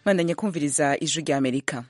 bandanye kumviriza ijwi rya amerika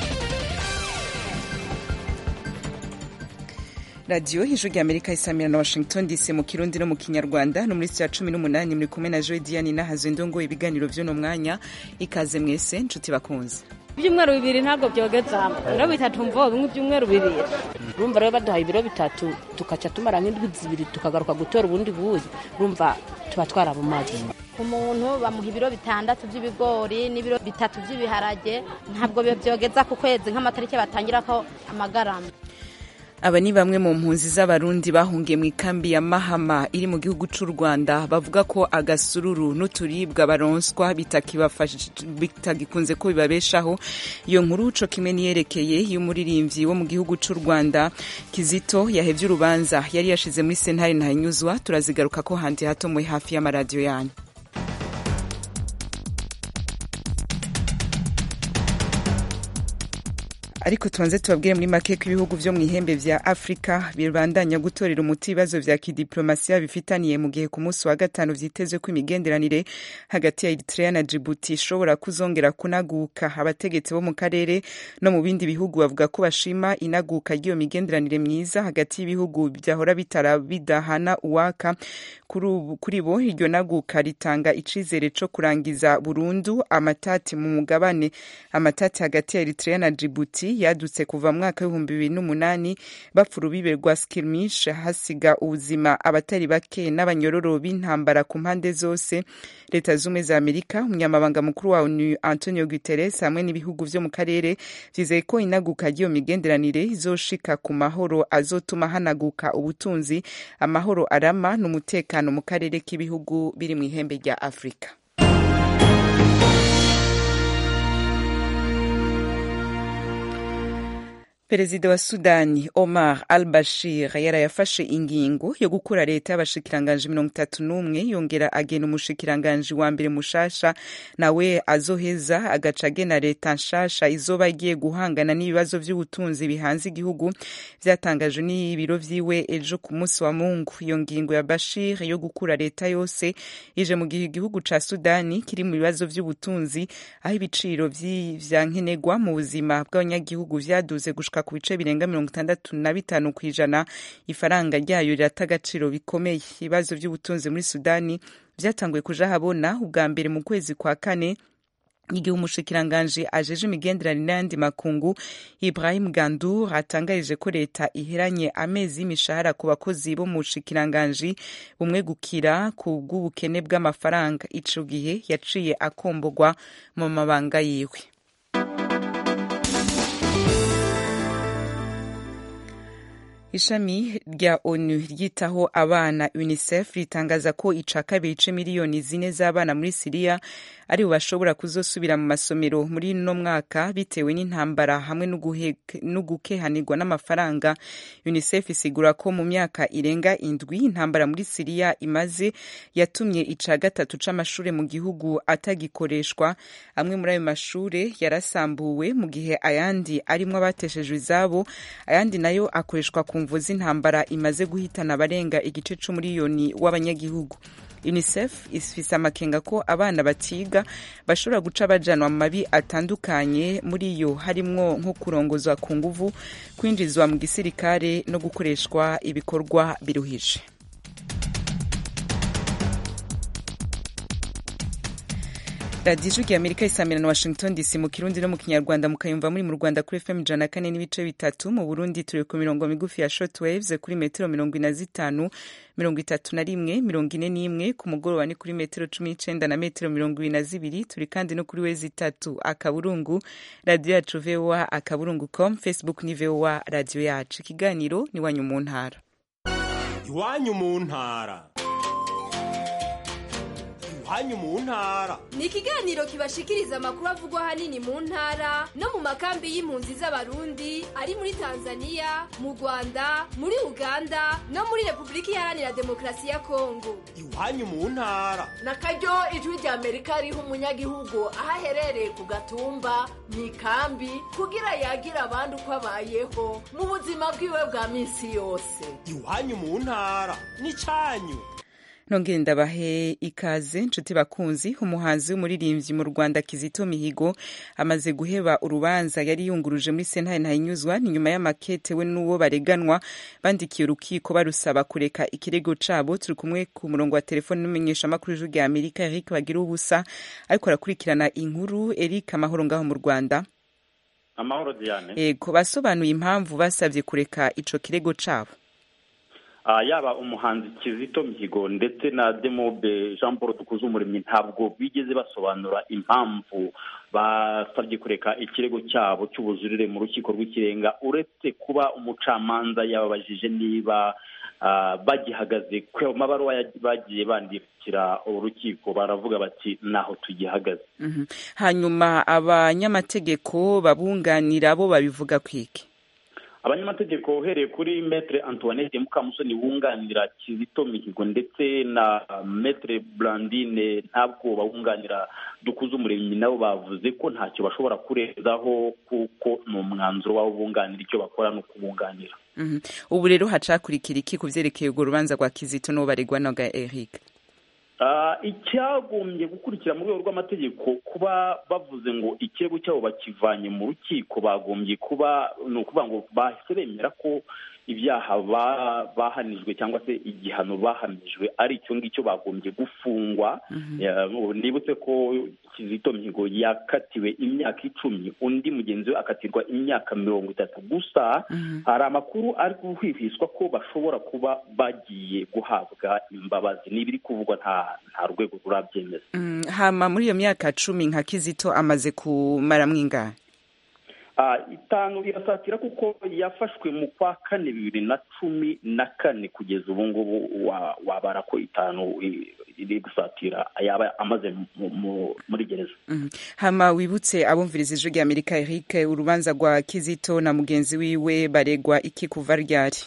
radiyo ijwi rya amerika isamira na washington dc mu kirundi no mu kinyarwanda no muri ya cumi n'umunani muri kumwe na joe diane nahazo ndongo ibiganiro vy'uno mwanya ikaze mwese nshuti bakunze ibyumweru bibiri ntabwo byogeza ibiro bitatu mvo bimwe ibyumweru bibiri urumva rero baduhaye ibiro bitatu tukaca tumara nk'indwi zibiri tukagaruka gutora ubundi buyi urumva tuba twarabumaze umuntu bamuha ibiro bitandatu by'ibigori n'ibiro bitatu by'ibiharage ntabwo byogeza ku kwezi nk'amatariki batangirako amagarama aba ni bamwe mu mpunzi z'abarundi bahungiye mu ikambi ya mahama iri mu gihugu cy'u rwanda bavuga ko agasururu n'uturibwa baronswa bitagikunze ko bibabeshaho iyo nkuru co kimwe niyerekeye y'umuririmbyi wo mu gihugu cy'u rwanda kizito yahevye urubanza yari yashize muri sentare ntanyuzwa turazigaruka ko handi hato muri hafi y'amaradiyo yanyu ariko tubanze tubabwire muri make ko ibihugu vyo mu ihembe vya afurika bibandanya gutorera umuti ibibazo vya kidiplomasiya bifitaniye mu gihe ku munsi wa gatanu vyitezwe ko imigenderanire hagati ya eritrea na jibuti ishobora kuzongera kunaguka abategetsi bo mu karere no mu bindi bihugu bavuga ko bashima inaguka ry'iyo migenderanire myiza hagati y'ibihugu vyahora bitara bidahana uwaka kuri bo iryo naguka ritanga icizere co kurangiza burundu amatati mu mugabane amatati hagati ya eritrea na jibuti yadutse kuva mu mwaka w'ibihumbi bibiri n'umunani bapfa urubibe rwa skirmish hasiga ubuzima abatari bake n'abanyororo b'intambara ku mpande zose leta z'ubumwe za amerika umunyamabanga mukuru wa onu antonio guterres hamwe n'ibihugu vyo mu karere vyizeye ko inaguka ry'iyo migenderanire izoshika ku mahoro azotuma hanaguka ubutunzi amahoro arama n'umutekano mu karere k'ibihugu biri mu ihembe rya afurika perezida wa sudani omar al bashir yarayafashe ingingo yo gukura leta y'abashikiranganji mirongo itatu n'umwe yongera agena umushikiranganji wa mbere mushasha nawe azoheza agaca agena leta nshasha izoba igiye guhangana n'ibibazo vy'ubutunzi bihanze igihugu vyatangajwe n'ibiro vyiwe ejo ku munsi wa mungu iyo ngingo ya bashir yo gukura leta yose ije mu gihe igihugu ca sudani kiri mu bibazo vy'ubutunzi aho ibiciro vya nkenerwa mu buzima bw'abanyagihugu vyaduze gushika ku bice birenga mirongo itandatu na bitanu ku ijana ifaranga ryayo rirata agaciro bikomeye ibibazo by'ubutunzi muri sudani byatanguye kuja habona ubwa mbere mu kwezi kwa kane igihe umushikiranganji ajeje imigenderanire n'ayandi makungu ibrahim gandur atangarije ko leta iheranye amezi y'imishahara ku bakozi bo mu bushikiranganji bumwe gukira ku bw'ubukene bw'amafaranga ico gihe yaciye akombogwa mu mabanga yiwe ishami rya onu ryitaho abana unicef ritangaza ko ica kabiri ice miliyoni zine z'abana muri siriya ari bo bashobora kuzosubira mu masomero muri no mwaka bitewe n'intambara hamwe n'ugukehanirwa n'amafaranga unicef isigura ko mu myaka irenga indwi intambara muri siriya imaze yatumye ica gatatu c'amashure mu gihugu atagikoreshwa amwe muri ayo mashure yarasambuwe mu gihe ayandi arimwo abateshejwe izabo ayandi nayo akoreshwa ku mvu z'intambara imaze guhitana abarenga igice c'umuriyoni w'abanyagihugu unicef ifise amakenga ko abana batiga bashobora guca bajanwa mu mabi atandukanye muri yo harimwo nko kurongozwa ku nguvu kwinjizwa mu gisirikare no gukoreshwa ibikorwa biruhije radiyo ijwi amerika isamira na washington dc mu kirundi no mu kinyarwanda mukayumva muri mu rwanda kuri fm ijana na kane n'ibice bitatu mu burundi turi ku mirongo migufi ya short waves kuri metero mirongo ine na zitanu mirongo itatu na rimwe mirongo ine n'imwe ku mugoroba ni kuri metero cumi n'icenda na metero mirongo ibiri na zibiri turi kandi no kuri wezi itatu akaburungu radiyo yacu voa akaburungu com facebook ni voa radiyo yacu ikiganiro ni iwanyu mu ntara iwanyu mu ntara iwanyu mu ntara ni ikiganiro kibashikiriza amakuru avugwa ahanini mu ntara no mu makambi y'impunzi z'abarundi ari muri tanzania mu rwanda muri uganda no muri repubulika iharanira demokarasi ya kongo iwanyu mu ntara na karyo ijwi rya amerika riha umunyagihugu aho aherereye ku gatumba mu ikambi kugira yagire abandi uko abayeho mu buzima bwiwe bwa minsi yose iwanyu mu ntara ni cyanyu nongere ndabahe ikaze nshuti bakunzi umuhanzi w'umuririmbyi mu rwanda kizito mihigo amaze guheba urubanza yari yunguruje muri sentare ntayinyuzwa ni nyuma y'amakete we n'uwo bareganwa bandikiye urukiko barusaba kureka ikirego cabo turi kumwe ku murongo wa telefoni n'umumenyeshamakuru w'ijwi rya amerika eric bagira ubusa ariko arakurikirana inkuru eric amahoro ngaho mu rwanda amahoro diane ego basobanuye impamvu basabye kureka ico kirego cabo Ah, yaba umuhanzi kizito mihigo ndetse na demobe jean paul dukuze umuremyi ntabwo bigeze basobanura impamvu basabye kureka ikirego cyabo cy'ubujurire mu rukiko rw'ikirenga uretse kuba umucamanza yababajije niba ah, bagihagaze ku mabaruwa ya- bagiye bandikira urukiko baravuga bati naho tugihagaze Mhm. hanyuma abanyamategeko babunganira bo babivuga kwiki abanyamategeko uhereye kuri metre antoinette mukamusoni wunganira kizito mihigo ndetse na metre blandine ntabwo bawunganira dukuze umuremyi nabo bavuze ko ntacyo bashobora kurezaho kuko ni umwanzuro wabo bunganira icyo bakora ni ukubunganira Mhm. ubu rero hacakurikira iki ku vyerekeye urwo rubanza rwa kizito n'uwo baregwa noga eric Ah, icyagombye gukurikira mu rwego rw'amategeko kuba bavuze ngo ikirego cyabo bakivanye mu rukiko bagombye kuba ni ukuvuga ngo bahise bemera ko ibyaha ba- bahanijwe cyangwa se igihano bahamijwe ari icyo ngicyo bagombye gufungwa Ya, nibutse ko kizito mihigo yakatiwe imyaka icumi undi mugenzi we akatirwa imyaka mirongo itatu gusa hari amakuru ari guhwihwiswa ko bashobora kuba bagiye guhabwa imbabazi n'ibiri kuvugwa nta nta rwego rurabyemeza Mm, hama muri iyo myaka cumi nka kizito amaze kumaramwo ingahe Ah, itanu irasatira kuko yafashwe mu kwa kane bibiri na cumi na kane kugeza ubu ngubu wa- wabara ko itanu i- iri gusatira yaba amaze mu- mu- muri gereza Mhm. hama wibutse abumviriza ijwi rya amerika eric urubanza rwa kizito na mugenzi wiwe baregwa iki kuva ryari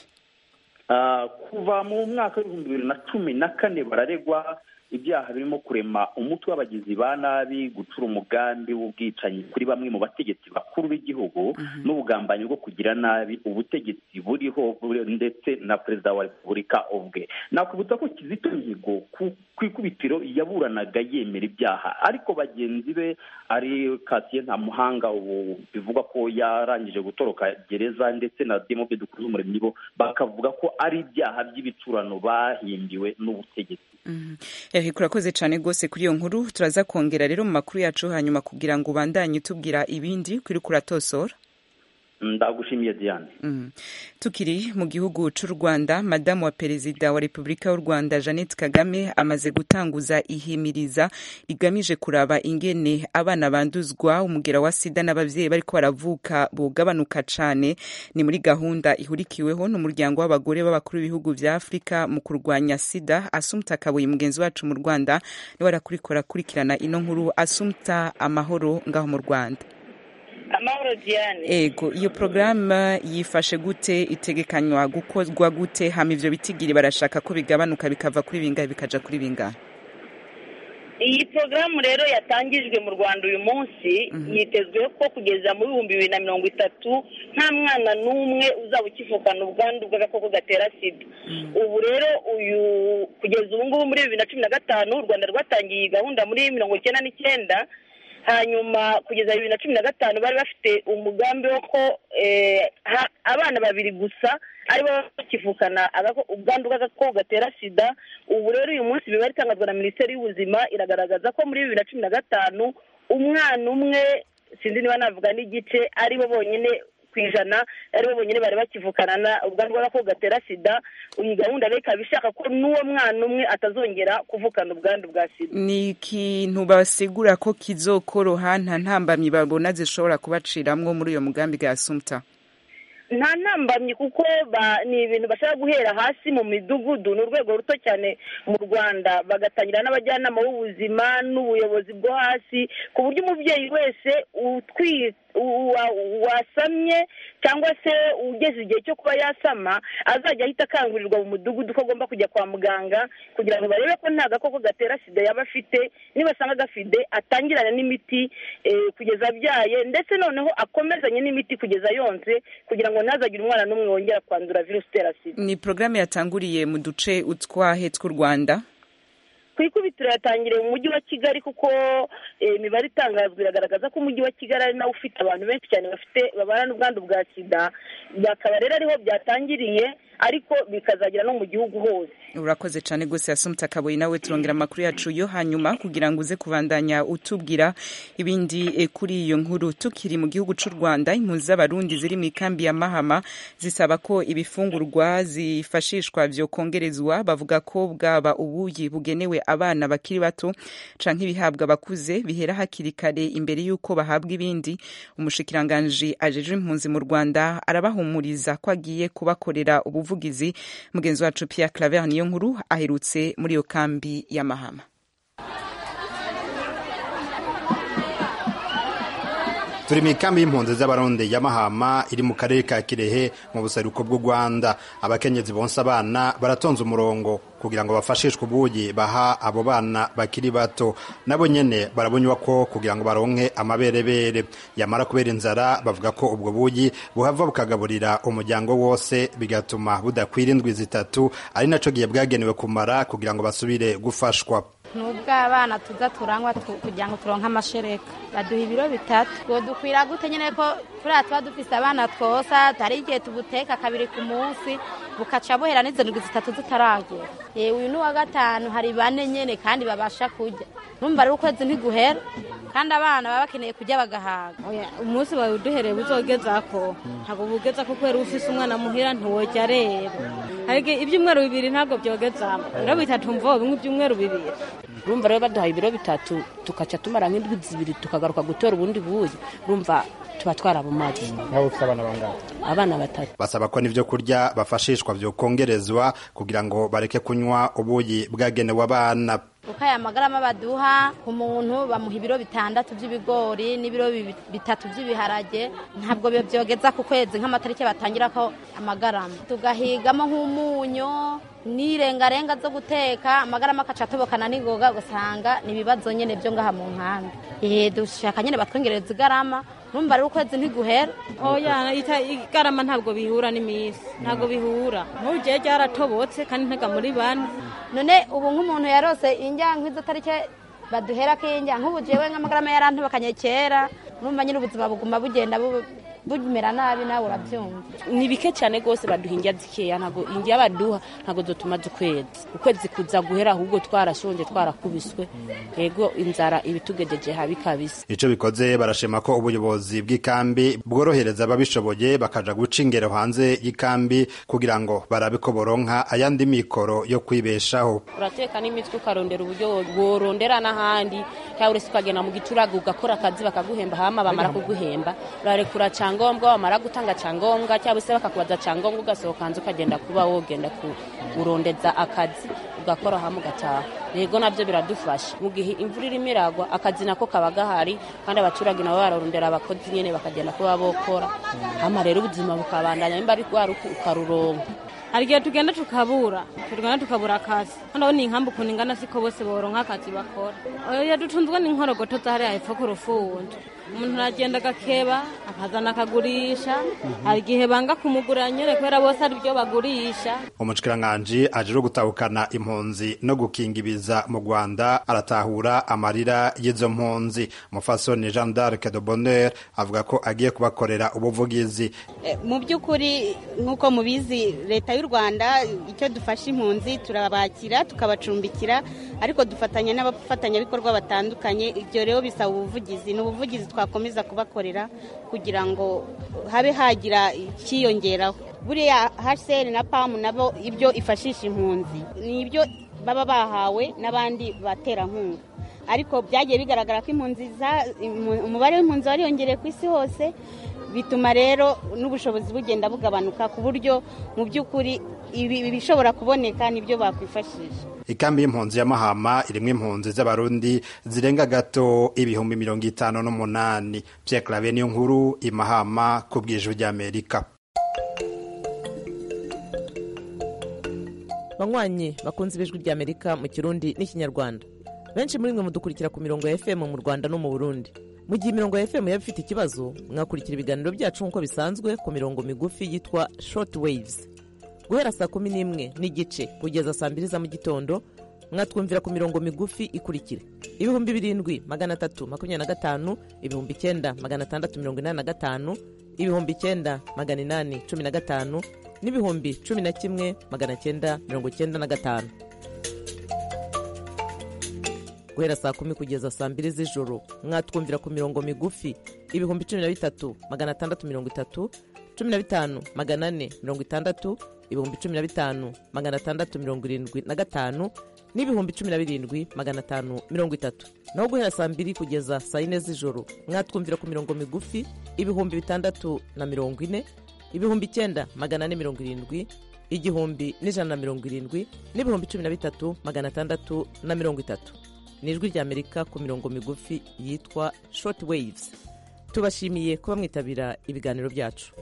Ah, kuva mu mwaka w'ibihumbi bibiri na cumi na kane bararegwa ibyaha birimo kurema umutwe w'abagizi ba nabi gucura umugambi w'ubwicanyi kuri bamwe mu bategetsi bakuru b'igihugu n'ubugambanyi bwo kugira nabi ubutegetsi buriho buri- ndetse na perezida wa repubulika ubwe nakwibutsa ko kizito mihigo ku ku ikubitiro yaburanaga yemera ibyaha ariko bagenzi be ari kasiye nta muhanga ubu bivugwa ko yarangije gutoroka gereza ndetse na demobe dukuze umuremyi bo bakavuga ko ari ibyaha by'ibicurano bahimbiwe n'ubutegetsi Mhm. eric urakoze cyane rwose kuri iyo nkuru turaza kongera rero mu makuru yacu hanyuma kugira ngo ubandanye utubwira ibindi kuri kuratosora ndagushimiye diane Mm. tukiri mu gihugu cy'u rwanda madamu wa perezida wa repubulika y'u rwanda jeannette kagame amaze gutanguza ihimiriza rigamije kuraba ingene abana banduzwa umugera wa sida n'ababyeyi bariko baravuka bugabanuka cane ni muri gahunda ihurikiweho n'umuryango w'abagore b'abakuru b'ibihugu vya afurika mu kurwanya sida asumta kabuye mugenzi wacu mu rwanda niwe arakurikora akurikirana ino nkuru asumta amahoro ngaho mu rwanda amahoro diane ego iyo porogaramu yifashe gute itegekanywa gukozwa gute hama ivyo bitigiri barashaka ko bigabanuka bikava kuri bingahe bikaja kuri bingahe iyi porogaramu rero yatangijwe mu rwanda uyu munsi yitezwe ko kugeza mu bihumbi bibiri na mirongo itatu nta mwana n'umwe uzaba ukivukana ubwandu bw'agakoko gatera sida ubu rero uyu kugeza ubu ngubu muri bibiri na cumi na gatanu u rwanda rwatangiye iyi gahunda muri mirongo icyenda n'icyenda hanyuma kugeza bibiri na cumi na gatanu bari bafite umugambi wo ko eh, ha- abana babiri gusa aribo baba bakivukana agako- ubwandu bw'agakoko gatera sida ubu rero uyu munsi imibare itangazwa na minisiteri y'ubuzima iragaragaza ko muri bibiri na cumi na gatanu umwana umwe sinzi niba navuga n'igice aribo bonyine ku ijana aribo bonyine bari bakivukana na ubwandu bw'agakoko gatera sida iyi gahunda rero ikaba ishaka ko n'uwo mwana umwe atazongera kuvukana ubwandu bwa sida ni ikintu basigura ko kizokoroha nta ntambamyi babona zishobora kubaciramwo muri uyo mugambi ga sumta nta ntambamyi kuko ba- ni ibintu bashaka guhera hasi mu midugudu ni urwego ruto cyane mu rwanda bagatangira n'abajyanama b'ubuzima n'ubuyobozi bwo hasi ku buryo umubyeyi wese utwi- wa- wasamye cyangwa se ugeze igihe cyo kuba yasama azajya ahita akangurirwa mu mudugudu ko agomba kujya kwa muganga kugira ngo barebe ko nta gakoko gatera sida yaba afite nibasanga gafide atangirane n'imiti eh, kugeza abyaye ndetse noneho akomezanye n'imiti kugeza yonse kugira ngo ntazagire umwana n'umwe wongera kwandura virusi itera sida ni porogaramu yatanguriye mu duce utwahe tw'u rwanda ku ikubitiro yatangiriye mu mujyi wa kigali kuko imibare itangazwa iragaragaza ko umujyi wa kigali ari nawo ufite abantu benshi cyane bafite babana n'ubwandu bwa sida bakaba rero ariho byatangiriye ariko bikazagera no mu gihugu hose urakoze cyane rwose yasumta kabuye nawe turongera amakuru yacu yo hanyuma kugira ngo uze kubandanya utubwira ibindi kuri iyo nkuru tukiri mu gihugu cy'u rwanda impunzi z'abarundi ziri mu ikambi ya mahama zisaba ko ibifungurwa zifashishwa byokongerezwa bavuga ko bwaba ubuyi bugenewe abana bakiri bato canke ibihabwa abakuze bihera hakiri kare imbere y'uko bahabwa ibindi umushikiranganji ajejwe impunzi mu rwanda arabahumuriza ko agiye kubakorera ubuvugizi mugenzi wacu Pierre Claver niyo nkuru aherutse muri iyo kambi ya Mahama turi mu ikambi y'impunzi z'abarundi ya mahama iri mu karere ka kirehe mu buseruko bw'u rwanda abakenyezi bonsa abana baratonze umurongo kugira ngo bafashishwe ubuyi baha abo bana bakiri bato nabo nyene barabonywa ko kugira ngo baronke amaberebere yamara kubera inzara bavuga ko ubwo buyi buhava bukagaburira umuryango wose bigatuma budakwira indwi zitatu ari naco gihe bwagenewe kumara kugira ngo basubire gufashwa nubwo abana tuza turanywa kugira ngo turonke amashereka baduha ibiro bitatu ngo dukwira gute nyine ko kuriya tuba dufise abana twosa hari igihe tubuteka kabiri ku munsi bukaca buhera n'izo ndwi zitatu zitaragera yewe uyu ni uwa gatanu hari bane nyine kandi babasha kurya numva rero ukwezi ntiguhera kandi abana baba bakeneye kurya bagahaga umunsi wawe uduhereye buzogeza ko ntabwo bugeza ko kubera ufise umwana muhira ntiwojya rero hari ibyumweru bibiri ntabwo byogezamo ibiro bitatu mvo bimwe ibyumweru bibiri urumva rero baduhaye ibiro bitatu tukaca tumara nk'indwi zibiri tukagaruka gutora ubundi buyi urumva tuba twarabumaze nawe ufite abana bangahe abana batatu basaba ko n'ibyo kurya bafashishwa byokongerezwa kugira ngo bareke kunywa ubuyi bwagenewe abana kuko aya magarama baduha ku muntu bamuha ibiro bitandatu by'ibigori n'ibiro bitatu by'ibiharage ntabwo byogeza ku kwezi nk'amatariki batangira ko amagarama tugahigamo nk'umunyu n'irengarenga zo guteka amagarama akaca atobokana n'ingoga ugasanga ni ibibazo nyine byo ngaha mu nkambi eee dushaka nyine batwongereza igarama numva rero ukwezi ntiguhera oya igarama ntabwo bihura n'iminsi ntabwo bihura nk'ugiye ryaratobotse kandi ntega muri bane none ubu nk'umuntu yarose injya nk'izo tariki baduhera k'injya nk'ubu jewe nk'amagarama yarantobokanye kera numva nyine ubuzima buguma bugenda bumera nabi nawe urabyumva ni bike cyane rwose baduha indya zikeya ntabwo indya baduha ntabwo dutumaze ukwezi ukwezi kuza guhera ahubwo twarashonje twarakubiswe yego inzara ibitugejeje habi kabisa icyo bikoze barashima ko ubuyobozi bw'ikambi bworohereza ababishoboye bakaja guca ingero hanze y'ikambi kugira ngo barabe ko boronka ayandi mikoro yo kwibeshaho urateka n'imitwe ukarondera uburyo worondera n'ahandi cyangwa uretse ukagenda mu giturage ugakora akazi bakaguhemba hama bamara kuguhemba urarekura cyane cyangombwa wamara gutanga cyangombwa cyangwa se bakakubaza cyangombwa ugasohoka hanze ukagenda kuba wogenda kurondeza akazi ugakora hamwe ugataha rego nabyo biradufasha mu gihe imvura irimo iragwa akazi nako kaba gahari kandi abaturage nabo bararondera abakozi nyine bakagenda kuba bokora hama rero ubuzima bukabandanya nimba ari rwaruka ukaruronka hari igihe tugenda tukabura tugenda tukabura akazi hano ni inkambi ukuntu ingana siko bose boronka akazi bakora oya dutunzwe n'inkorogoto zahariya hepfo ku rufundo umuntu aragenda agakeba akazana akagurisha hari igihe banga kumugura nyine kubera bose ari byo bagurisha umushikiranganji aje gutahukana impunzi no gukingibiza mu rwanda aratahura amarira y'izo mpunzi mufasoni jean d'arc de bonheur avuga ko agiye kubakorera ubuvugizi mu by'ukuri nk'uko mubizi leta y'u rwanda icyo dufasha impunzi turabakira tukabacumbikira ariko dufatanya n'abafatanyabikorwa batandukanye ibyo rero bisaba ubuvugizi ni ubuvugizi twakomeza kubakorera kugira ngo habe hagira icyiyongeraho buriya hcr na pamu nabo ibyo ifashisha impunzi ni ibyo baba bahawe n'abandi baterankunga ariko byagiye bigaragara ko impunzi umubare w'impunzi wariyongereye ku isi hose bituma rero n'ubushobozi bugenda bugabanuka ku buryo mu by'ukuri ibishobora kuboneka nibyo bakwifashisha ikambi y'impunzi ya mahama irimo impunzi z'abarundi zirenga gato ibihumbi mirongo itanu n'umunani pierre clave niyo nkuru imahama ku bwijwi ry'amerika banywanyi bakunze ibijwi ry'amerika mu kirundi n'ikinyarwanda benshi muri mwe mudukurikira ku mirongo ya fm mu rwanda no mu burundi mu gihe imirongo ya fm yaba ifite ikibazo mwakurikira ibiganiro byacu nk'uko bisanzwe ku mirongo migufi yitwa short waves guhera saa kumi n'imwe n'igice kugeza saa mbiri za mu gitondo mwatwumvira ku mirongo migufi ikurikira ibihumbi birindwi magana atatu makumyabiri na gatanu ibihumbi icyenda magana atandatu mirongo inani na gatanu ibihumbi icyenda magana inani cumi na gatanu n'ibihumbi cumi na kimwe magana cyenda mirongo cyenda na gatanu guhera saa kumi kugeza saa mbiri z'ijoro mwatwumvira ku mirongo migufi ibihumbi cumi na bitatu magana atandatu mirongo itatu cumi na bitanu magana ane mirongo itandatu ibihumbi cumi na bitanu magana atandatu mirongo irindwi na gatanu n'ibihumbi cumi na birindwi magana atanu mirongo itatu naho guhera saa mbiri kugeza saa yine z'ijoro mwatwumvira ku mirongo migufi ibihumbi bitandatu na mirongo ine ibihumbi icyenda magana ane mirongo irindwi igihumbi n'ijana na mirongo irindwi n'ibihumbi cumi na bitatu magana atandatu na mirongo itatu ni ijwi ry'amerika ku mirongo migufi yitwa short waves tubashimiye kuba mwitabira ibiganiro byacu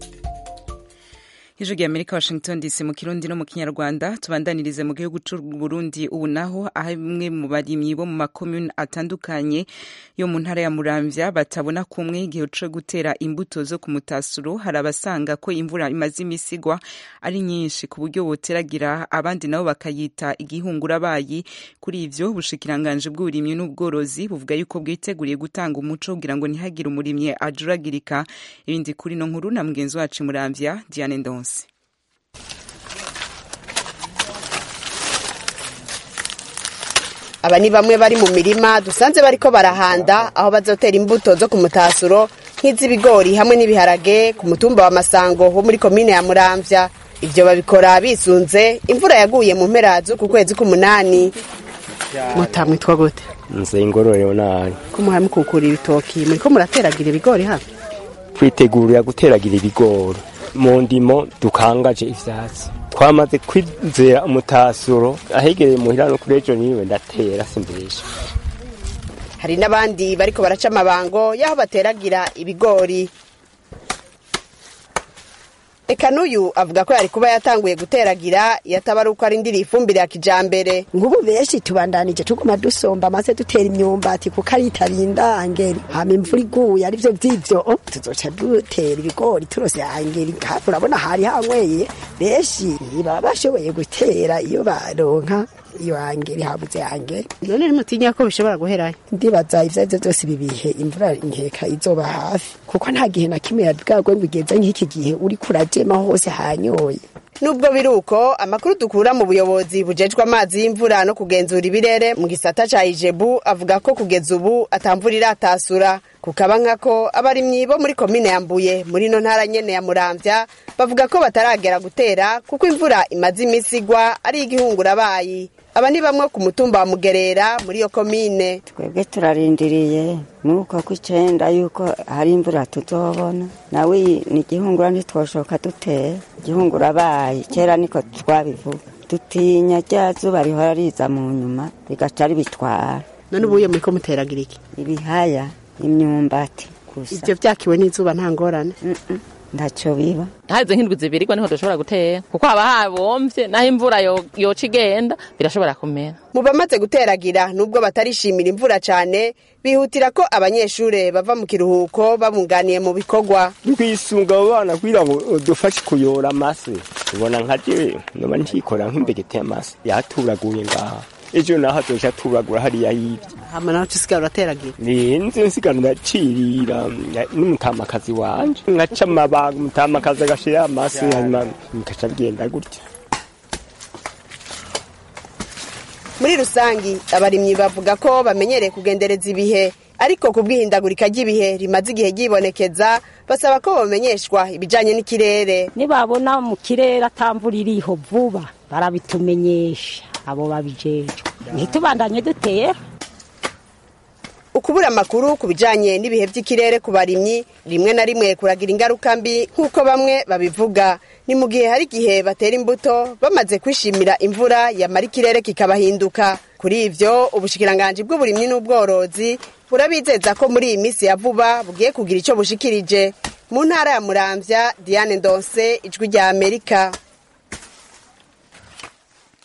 ijwi rya amerika washington dc mu kirundi no mu kinyarwanda tubandanirize mu gihugu cy'u burundi ubu naho aho bamwe mu barimyi bo mu makomune atandukanye yo mu ntara ya muramvya batabona kumwe igihe cyo gutera imbuto zo ku mutasuro hari abasanga ko imvura imaze imisi igwa ari nyinshi ku buryo boteragira abandi nabo bakayita igihungurabayi kuri ivyo ubushikiranganji bw'uburimyi n'ubworozi buvuga yuko bwiteguriye gutanga umuco kugira ngo ntihagire umurimyi ajuragirika ibindi kuri no nkuru na mugenzi wacu muramvya diane ndonse aba ni bamwe bari mu mirima dusanze bariko barahanda aho bazotera imbuto zo ku mutasuro nk'iz'ibigori hamwe n'ibiharage ku mutumba wa masango wo muri komine ya muramvya ivyo babikora bisunze imvura yaguye mu mpera z'uku kwezi k'umunani mutamwitwa gute nze ingororero nabi ko muhaye mukukura ibitoki muriko murateragira ibigori hano twitegurira guteragira ibigori mu ndimo dukangaje ivyatsi twamaze kwizera umutasuro ahegereye muhira no kuri ejo niwe ndatera simbesha hari n'abandi bariko baraca amabango y'aho bateragira ibigori eka n'uyu avuga ko yari kuba yatanguye guteragira iyo ataba ari uko arindiriye ifumbire ya kijambere ngubu benshi tubandanije tuguma dusomba maze dutera imyumbati kuko ari itarinda angeri hama imvura iguye arivyo vy'ivyo tuzoca dutera ibigori turose angeri kandi urabona hari hanyweye benshi ntibaba bashoboye gutera iyo baronka iyo angeri habuze angeri none nimutinya ko bishobora guherayo ndibaza ivyo arivyo vyose ibi bihe imvura nkeka izoba hafi kuko nta gihe na kimwe yabwagwe ngo igeze nk'iki gihe uri kurajema hose hanyoye nubwo biri uko amakuru dukura mu buyobozi bujejwe amazi y'imvura no kugenzura ibirere mu gisata ca ijebu avuga ko kugeza ubu atamvura iratasura kukaba nkako abarimyi bo muri komine ya mbuye muri no ntara nyene ya muramvya bavuga ko bataragera gutera kuko imvura imaze imisi igwa ari igihungurabayi aba ni bamwe ku mutumba wa mugerera muri iyo komine twebwe turarindiriye nuko ku icenda yuko hari imvura tuzobona nawe ni igihungura ntitwoshoka dutera igihungura bayi kera niko twabivuga dutinya rya zuba rihora riza mu nyuma rigaca ribitwara none ubuye muriko muteragira iki ibihaya imyumbati gusa ivyo vyakiwe n'izuba nta ngorane ntacyo biba harize nk'indwi zibiri niho dushobora gutera kuko haba habomvye naho imvura yoca igenda birashobora kumera mu bamaze guteragira nubwo batarishimira imvura cane bihutira ko abanyeshure bava mu kiruhuko babunganiye mu bikorwa twisunga abo bana kugira ngo dufashe kuyora amase ubona nka jewe noba ntikora nk'imbegete y'amase yaturaguye ngaha ejo naho azoca aturagura hariya hirya hama naho usigara urateragira ninze nsigara ndacirira n'umutamakazi wanje nkaca amabaga umutamakazi agashira amase hanyuma bikaca bigenda gutya muri rusangi abarimyi bavuga ko bamenyereye kugendereza ibihe ariko ku bw'ihindagurika ry'ibihe rimaze igihe ryibonekeza basaba ko bamenyeshwa ibijanye n'ikirere nibabona mu kirere atamvura iriho vuba barabitumenyesha abo babijejwe ntitubandanye dutera ukubura amakuru ku bijanye n'ibihe by'ikirere ku barimyi rimwe na rimwe kuragira ingaruka mbi nk'uko bamwe babivuga ni mu gihe hari igihe batera imbuto bamaze kwishimira imvura yamara ikirere kikabahinduka kuri ivyo ubushikiranganji bw'uburimyi n'ubworozi burabizeza ko muri iyi minsi ya vuba bugiye kugira ico bushikirije mu ntara ya muramvya diane ndonse ijwi rya amerika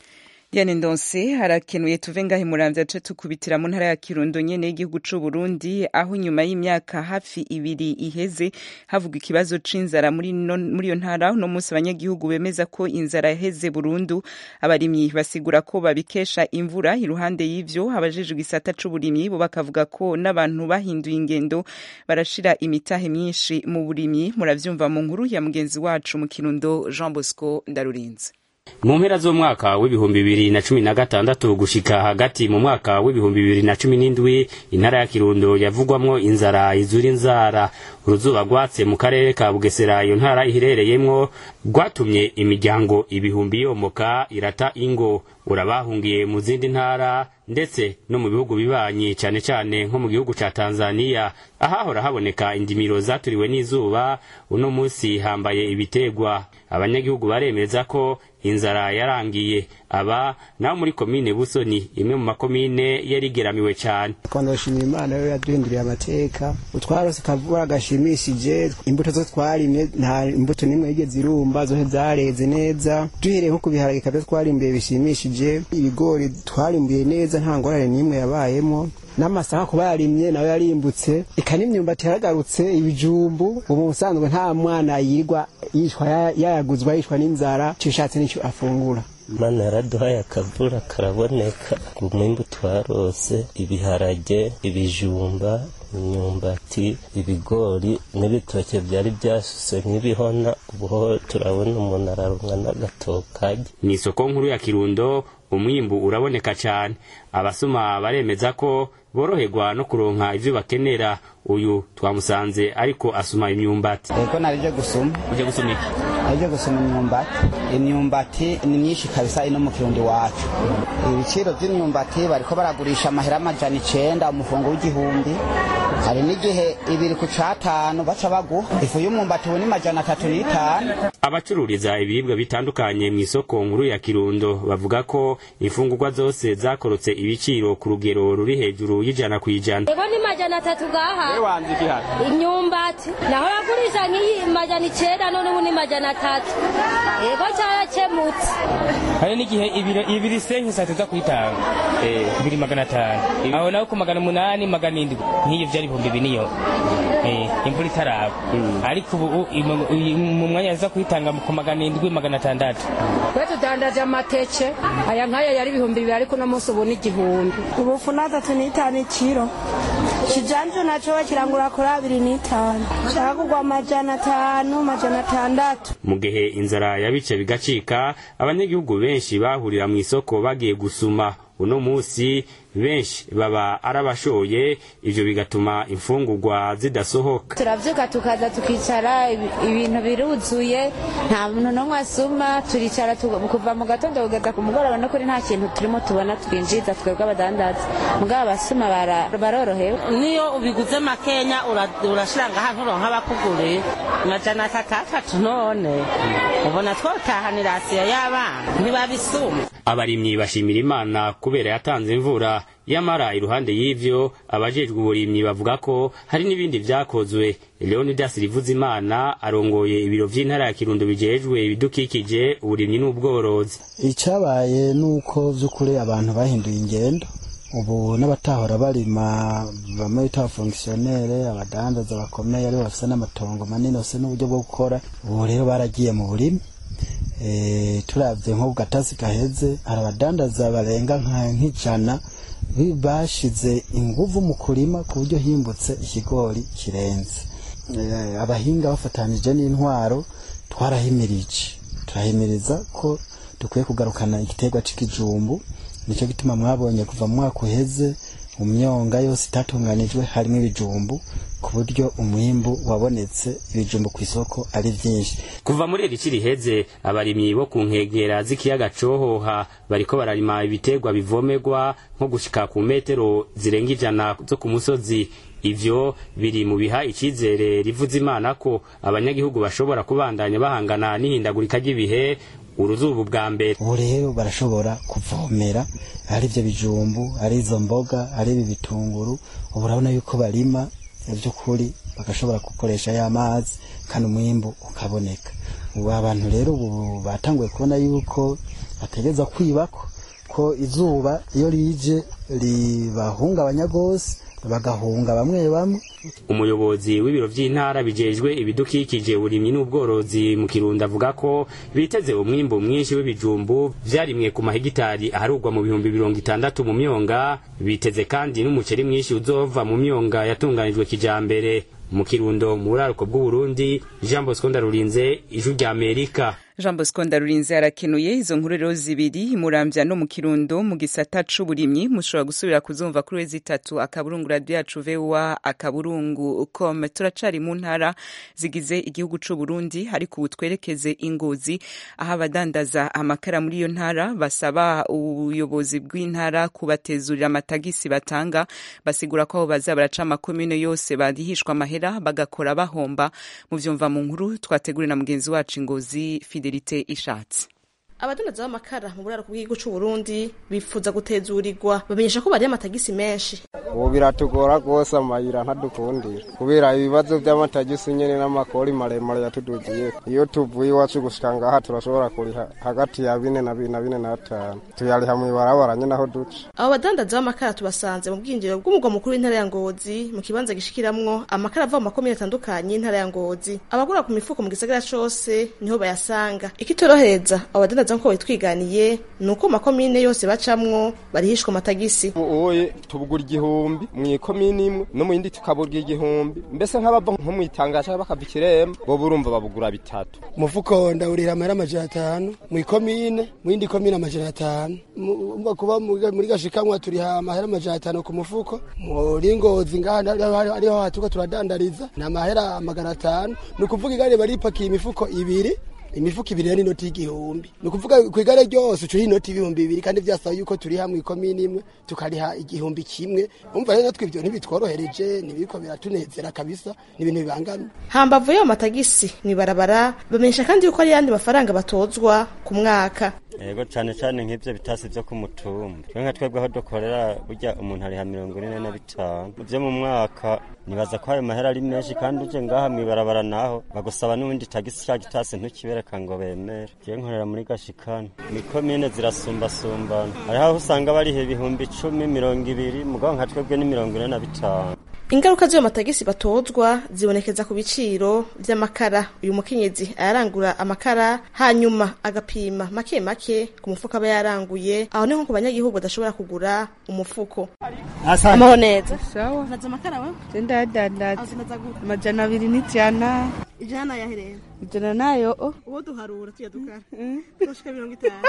Diane Ndonse harakenuye tuve ngahe muramvya ace tukubitira mu ntara ya Kirundo nyene y'igihugu c'u Burundi aho nyuma y'imyaka hafi ibiri iheze havuga ikibazo c'inzara muri no, muri iyo ntara no munsi abanyagihugu bemeza ko inzara yaheze burundu abarimyi basigura ko babikesha imvura iruhande y'ivyo abajejwe igisata c'uburimyi bo bakavuga ko n'abantu bahinduye ingendo barashira imitahe myinshi mu burimyi muravyumva mu nkuru ya mugenzi wacu mu Kirundo Jean Bosco Ndarurinze mu mpera z'umwaka w'ibihumbi bibiri na cumi na gatandatu gushika hagati mu mwaka w'ibihumbi bibiri na cumi n'indwi intara ya kirundo yavugwamwo inzara izura inzara uruzuba rwatse mu karere ka bugesera iyo ntara iherereyemwo rwatumye imiryango ibihumbi yomoka irata ingo urabahungiye mu zindi ntara ndetse no mu bihugu bibanyi cyane cyane nko mu gihugu ca tanzaniya ahahora haboneka indimiro zaturiwe n'izuba uno munsi hambaye ibitegwa abanyagihugu baremeza ko inzara yarangiye aba naho muri komine busoni imwe mu makomine yarigeramiwe cyane twandashimira imana yo yaduhinduriye amateka utwarose kavura gashimishije imbuto zo twarimye nta imbuto n'imwe yigeze irumba zose zareze neza duhereye nko ku biharage kabyo twarimbuye bishimishije ibigori twarimbuye neza nta ngorane n'imwe yabayemo n'amasaka kuba yarimye nawe yarimbutse eka n'imyumbati yaragarutse ibijumbu ubu ubusanzwe nta mwana yirwa yishwa yayaguzwa yishwa n'inzara cishatse n'icyo afungura mana yaraduhaye akavura karaboneka umwimbu twarose ibiharage ibijumba imyumbati ibigori n'ibitoke byari byasuse nk'ibihona ubuho turabona umuntu ararumwa n'agatokage mu isoko nkuru ya kirundo umwimbu uraboneka cyane abasoma baremeza ko boroherwa no kuronka ivyo bakenera uyu twamusanze ariko asuma imyumbati ego narije gusuma uje gusuma iki narije gusuma imyumbati imyumbati ni myinshi kabisa ino mu kirundi wacu ibiciro vy'imyumbati bariko baragurisha amahera amajana icenda umufungo w'igihumbi hari n'igihe ibiri ku catanu baca baguha ifu y'umwumbati ubu ni majana atatu n'itanu abacururiza ibiribwa bitandukanye mu isoko nkuru ya kirundo bavuga ko imfungurwa zose zakorotse ibiciro ku rugero ruri hejuru y'ijana ku ijana ego ni majana atatu gaha imyumbati naho bagurisha nk'iyi majana icenda none ubu ni majana atatu ego carakemutse hari n'igihe ibiro ibiri senke saa tuza kuyitanga ibiri magana atanu aho nawe ku magana umunani magana indwi nk'iyo vyari ibihumbi biniyo imvura itaraba ariko ubu mu mwanya aza kuyitanga ku magana indwi magana atandatu twe tudandaje amateke aya nk'aya yari ibihumbi bibiri ariko uno munsi ubu ni igihumbi ubufu n'atatu n'itanu ikiro kijanju naco kirangura kuri abiri n'itanu caragurwa amajana atanu majana atandatu mu gihe inzara yabice bigacika abanyagihugu benshi bahurira mu isoko bagiye gusuma uno munsi benshi baba arabashoye ivyo bigatuma imfungurwa zidasohoka turavyuka tukaza tukicara ibintu biruzuye nta muntu n'umwe asuma turicara kuva mu gatondo kugeza ku mugoroba no kuri nta kintu turimo tubona twinjiza twebwe abadandaza mugabo abasuma barorohewe niyo ubiguze makenya urashira ngaha nturonka abakuguriye amajana atatu atatu none ubona twotahanira asiya y'abana ntibabisuma abarimyi bashimira imana kubera yatanze imvura yamara iruhande y'ivyo abajejwe uburimyi bavuga ko hari n'ibindi vyakozwe leonidas rivuzimana arongoye ibiro vy'intara ya kirundo bijejwe ibidukikije uburimyi n'ubworozi icabaye nuko vy'ukuri abantu bahinduye ingendo ubu n'abatahora barima bamwe bita abafongisiyonere abadandaza bakomeye aribo bafise n'amatongo manini bafise n'uburyo bwo gukora ubu rero baragiye mu burimi turabye nko gatasi gaheze hari abadandaza barenga nk'ijana bashize inguvu mu kurima ku buryo himbutse ikigori kirenze abahinga bafatanije n'intwaro twarahimirije turahimiriza ko dukwiye kugarukana igiterwa c'ikijumbu nicyo gituma mwabonye kuva mu mwaka uheze mu myonga yose itatunganijwe harimo ibijumbu ku buryo umwimbu wabonetse ibijumbu ku isoko ari byinshi kuva muri iri ci riheze abarimyi bo ku nkengera z'ikiyaga cohoha bariko bararima ibiterwa bivomerwa nko gushika ku metero zirenga ijana zo ku musozi ivyo biri mu biha icizere rivuza imana ko abanyagihugu bashobora kubandanya bahangana n'ihindagurika ry'ibihe uruzuba bwa mbere ubu rero barashobora kuvomera ari ibyo bijumbu ari izo mboga ari ibi bitunguru ubu urabona yuko barima by'ukuri bagashobora gukoresha ya mazi kandi umwimbu ukaboneka ubu abantu rero ubu batanguye kubona yuko bategeza kwibako yuko izuba iyo rije ribahungabanya rwose bagahunga bamwe bamwe umuyobozi w'ibiro vy'intara bijejwe ibidukikije uburimyi n'ubworozi mu kirundo avuga ko biteze umwimbu mwinshi w'ibijumbu vyarimwe ku mahegitari aharugwa mu bihumbi mirongo itandatu mu myonga biteze kandi n'umuceri mwinshi uzova mu myonga yatunganijwe kijambere mu kirundo mu buraruko bw'uburundi jean bosco ndarurinze ijwi rya amerika jean bosco ndarurinze arakenuye izo nkuru rero zibiri murambya no mu kirundo mu gisata c'uburimyi mushobora gusubira kuzumva kuri wezi itatu akaburungu radio yacu voa akaburungu com turacari mu ntara zigize igihugu c'uburundi ariko ubu twerekeze ingozi aho abadandaza amakara muri iyo ntara basaba ubuyobozi bw'intara kubatezurira amatagisi batanga basigura ko aho baza baraca amakomine yose barihishwa amahera bagakora bahomba mu vyumva mu nkuru twateguriwe na mugenzi wacu ingozi fide fidelite ishatse abadandaza b'amakara mu buraruko bw'igihugu c'u Burundi bifuza gutezurirwa bamenyesha ko bariye amatagisi menshi ubu biratugora rwose amayira ntadukundira kubera ibibazo by'amatagisi nyene n'amakori maremare yatudugiye iyo tuvuye iwacu gushika ngaha turashobora kuriha hagati ya bine na bine na bine n'atanu tuyariha mw'ibarabara nyene aho duca abo badandaza b'amakara tubasanze mu bwinjiriro bw'umugwa mukuru w'intara ya Ngozi mu kibanza gishikiramwo amakara ava mu makomine atandukanye y'intara ya Ngozi abagura ku mifuko mu gisagara cose niho bayasanga ikitorohereza abo badandaza nkuko bitwiganiye ni uko makomine yose bacamwo barihishwa amatagisi uye tubugura igihumbi mu ikomine imwe no mu yindi tukabugura igihumbi mbese nk'abava nko mu itangazo bakava ikiremba bo burumva babugura bitatu umufuko ndawurira amahera amajana atanu mu ikomine mu yindi komine amajana atanu umva kuba muri gashikamwa turiha amahera amajana atanu ku mufuko muri ngozi ngaha ariho hatuko turadandariza ni amahera magana atanu ni ukuvuga igare baripakiye imifuko ibiri imifuko ibiri n'inoti y'igihumbi ni ukuvuga ku igare ryose ucuriha inoti y'ibihumbi bibiri kandi byasaba yuko turi hamwe ikomini imwe tukariha igihumbi kimwe umva rero natwe ibyo ntibitworohereje ntibiriko biratunezera kabisa ni ibintu bibangamye hambavu y'ayo matagisi mw'ibarabara bamenyesha kandi yuko ari yandi mafaranga batozwa ku mwaka yego cyane cyane nk'ibyo bitasi byo ku mutumba twe nka twebwe aho dukorera burya umuntu ariha mirongo ine na bitanu byo mu mwaka nibaza ko ayo mahera ari menshi kandi uje ngaha mw'ibarabara naho bagusaba n'ubundi tagisi cya gitasi ntukibereka ngo bemere je nkorera muri gashikana mikomine zirasumbasumbana hariho aho usanga bariha ibihumbi icumi mirongo ibiri mugabo nka twebwe ni mirongo ine na bitanu ingaruka z'ayo matagisi batozwa zibonekeza ku biciro vy'amakara uyu mukenyezi ayarangura amakara hanyuma agapima make make ku mufuko aba yaranguye aho niho ku banyagihugu badashobora kugura umufuko amaho neza sawa naza amakara we ndadandaza amajana abiri n'ijana ijana yahereye ijana nayo uwo duharura tuya dukara tushika mirongo itanu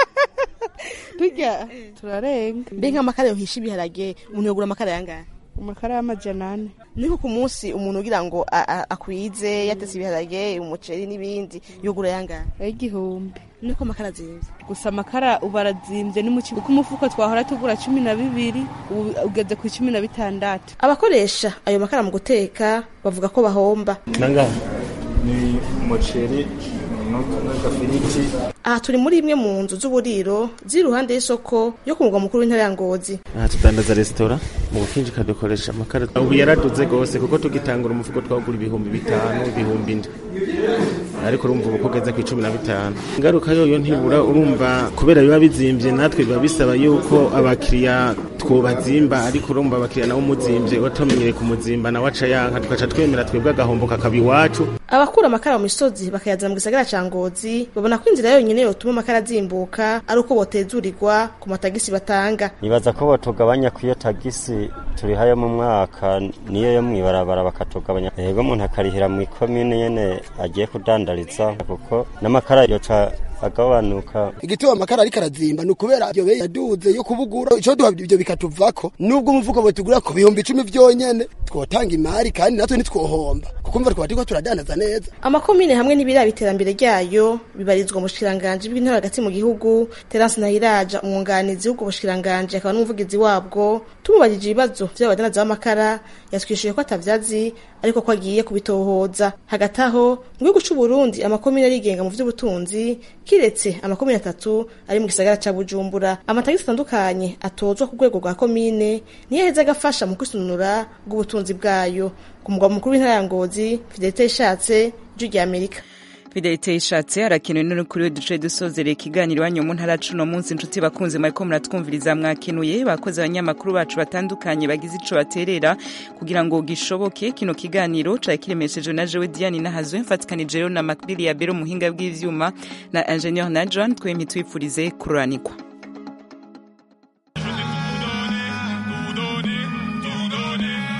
turya turarenga mbe nk'amakara yohisha ibiharage umuntu yogura amakara yangahe amakara y'amajana ane niko ku munsi umuntu ugira ngo akwize yatetse ibiharage umuceri n'ibindi yogura yangahe y'igihumbi niko amakara azimvye gusa amakara ubu arazimvye n'umuci kuko umufuko twahora tugura cumi na bibiri ubu ugeze ku cumi na bitandatu abakoresha ayo makara mu guteka bavuga ko bahomba nangahe ni umuceri n'agafiriti aha turi muri imwe mu nzu z'uburiro ziri iruhande y'isoko yo ku mugwa mukuru w'intara ya ngozi aha tudandaza resitora mu bukinjika dukoresha amakara ubu yaraduze rwose kuko tugitangura umufuko twagura ibihumbi bitanu ibihumbi indwi ariko urumva ubu kugeze ku icumi na bitanu ingaruka yoyo ntibura urumva kubera biba bizimvye natwe biba bisaba yuko abakiriya twobazimba ariko urumva abakiriya nabo umuzimvye watumenyere kumuzimba nawe aca yanka tugaca twemera twebwe agahombo kakaba iwacu abakura amakara mu misozi bakayazana mu gisagara ca ngozi babona ko inzira yonyene yotuma amakara azimbuka ari uko botezurirwa ku matagisi batanga nibaza ko botugabanya ku iyo tagisi turihayo mu mwaka niyo yo mw'ibarabara bakatugabanya yego umuntu akarihira mu ikomine nyene agiye kudandariza kuko n'amakara yoca agabanuka igituma amakara ariko arazimba ni ukubera iyo beyi yaduze yo kubugura ico duha ibyo bikatuvako nubwo umufuko butugura ku bihumbi icumi vyonyene twotanga imari kandi natwe ntitwohomba kuko mva twaba turiko turadandaza neza amakomine hamwe n'ibiraba iterambere ryayo bibarizwa mu bushikiranganji bw'intara hagati mu gihugu terence nahiraja umwunganizi w'ubwo bushikiranganji akaba n'umuvugizi wabwo tumubajije ibibazo vy'abadandaza b'amakara yatwishuye ko atavyazi ariko ko agiye kubitohoza hagati aho mu gihugu c'u Burundi amakomine arigenga mu vy'ubutunzi kiretse amakomine atatu ari mu gisagara ca Bujumbura amatagisi atandukanye atozwa ku rwego rwa komine niyo aheza agafasha mu kwisununura bw'ubutunzi bwayo ku mugwa mukuru w'intara ya Ngozi Fidelite ishatse ijwi rya Amerika fidelite ishatse harakenewe n'ukuri duce dusozerera ikiganiro iwanyu mu ntara cuno munsi inshuti bakunze mwariko muratwumviriza mwakenuye bakoze abanyamakuru bacu batandukanye bagize ico baterera kugira ngo gishoboke kino kiganiro cari kiremeshejwe na jewe diane nahazwe mfatikanije rero na makbili ya bero muhinga bw'ivyuma na ingenieur na john twemye twifurize kururanirwa